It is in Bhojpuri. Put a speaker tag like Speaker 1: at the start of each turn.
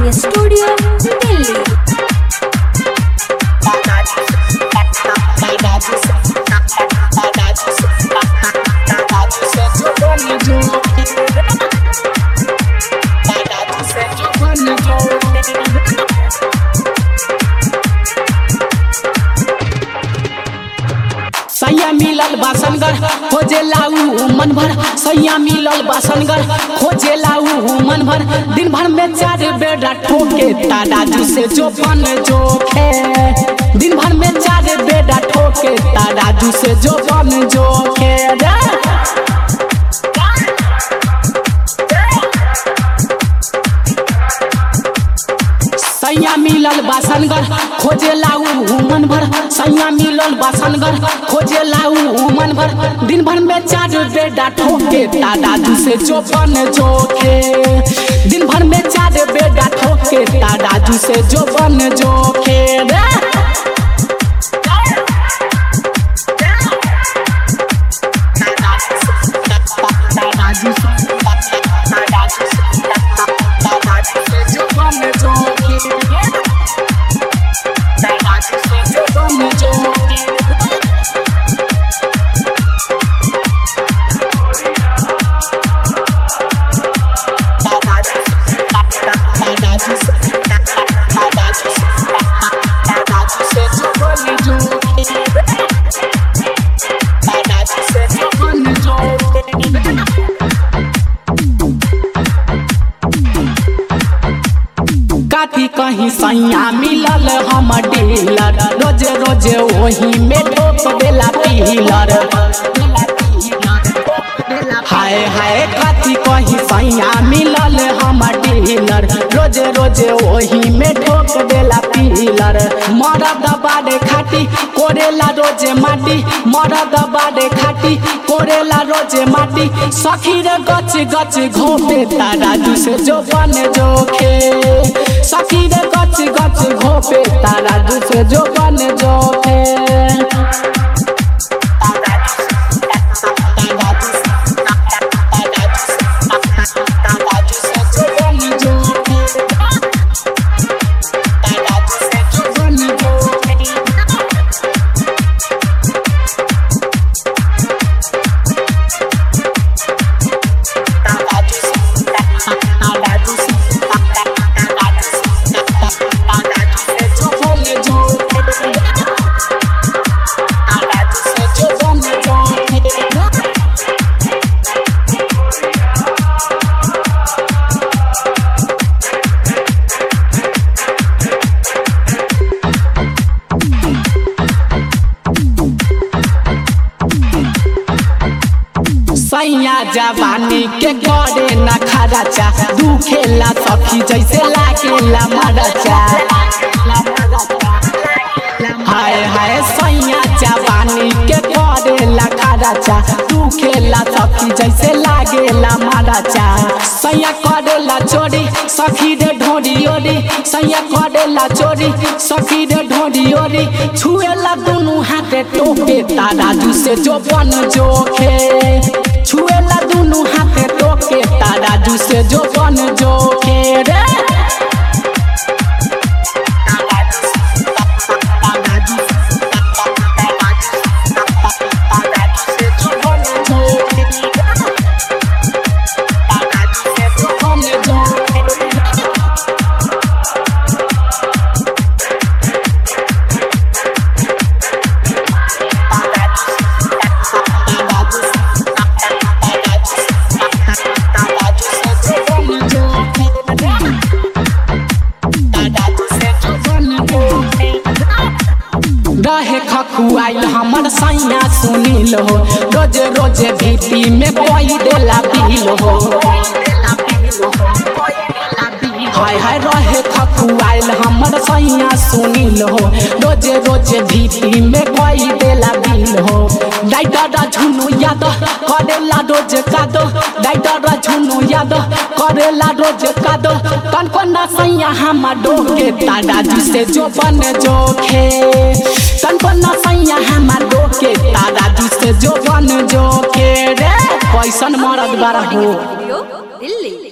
Speaker 1: Recording Studio, Delhi.
Speaker 2: सैया मिलल बासनगर खोजे लाऊ मन भर सैया मिलल बासनगर खोजे लाऊ मन भर दिन भर में चार बेड़ा ठोके ताराजू से जो बन जोखे दिन भर में चार बेड़ा ठोके ताराजू से जो बन जोखे रे सैया मिलल बासनगर खोजे लाऊ मन भर सैया मिलल बासनगर खोजे लाऊ मन भर दिन भर में चार बेड़ा ठोके दादाजू से जो बन जोखे दिन भर में चार बेड़ा ठोके दादाजू से जो बन जोखे रे दादाजू से दादाजू से दादाजू से जो बन जोखे दादाजू से जो बन जोखे काथी कहीं सैया मिलल हम डीलर रोज रोज वही में ठोक देला पीलर हाय हाय काथी कहीं सैया मिलल हम डीलर रोज रोज वही में ठोक देला पीलर मरद बाड़े खाटी कोरेला रोज माटी मरद बाड़े खाटी कोरेला रोज माटी सखी रे गच गच घोपे ताराजू से जो बन जोखे सखी रे गच गच घोपे ताराजू से जो बन जोखे सैया जवानी के करे न खराचा दुखेला सखी जैसे लागेला मरचा हाय हाय सैया जवानी के करे ला खराचा दुखेला सखी जैसे लागेला मरचा सैया करेला चोरी सखी रे ढोरी ओरी सैया करेला चोरी सखी रे ढोरी ओरी छुएला दुनु हाथे टोके ताराजू से जो बन जोखे छुएला दुनु हाथे टोके ताराजू से जो बन जोखे रे रहे खखुआइल हमर सैया सुनील हो रोज रोज भीती में कोई देला बिल हो हाय हाय रहे खखुआइल हमर सैया सुनील हो रोज रोज भीती में कोई देला बिल हो डाइटर झुनु याद करेला रोज कादो डाइटर झुनु याद करेला रोज कादो कन कन सैया हम डोके दादाजी से जो बन जोखे कन कन सैया हम डोके दादाजी से जो बन जोखे रे कैसन मरद बारा हो
Speaker 1: Studio, Delhi.